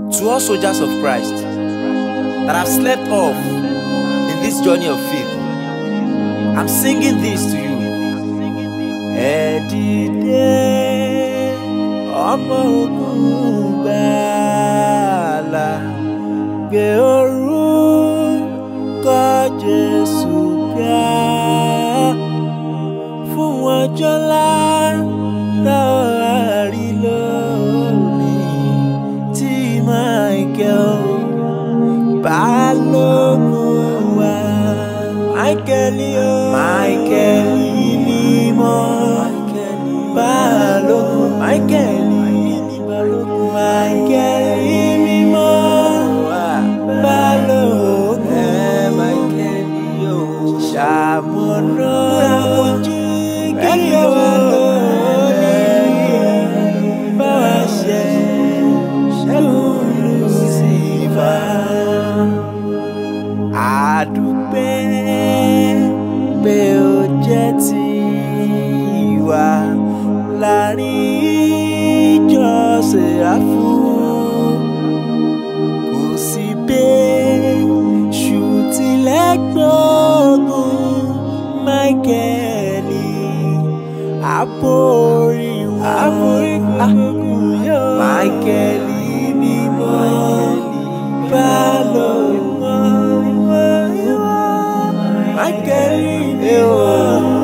To all soldiers of Christ that have slept off in this journey of faith, I'm singing this to you. Ẹ dìde ọmọ ogun gbàlà gbé orúkọ Jésù ga fún ọjọ́ ńlá tá a rí lónìí tí Michael balógun wa. Michael o. Michael mímọ́. balógun. Michael balógun. Michael mímọ́. balógun. Michael yóò ṣàmúná. ẹgbẹ́ wa lónìí. bá wa ṣe ṣẹ́gun Lucifer àdúpẹ́ pé ó jẹ́ tiwa láàrin ìjọ sèráfù kò sí bẹ́ẹ̀ṣù tilẹ̀ gbógun máìkẹ́lì àbórí wọn àbórí gbógun yóò máìkẹ́lì mímọ́ balógun. Michael, you are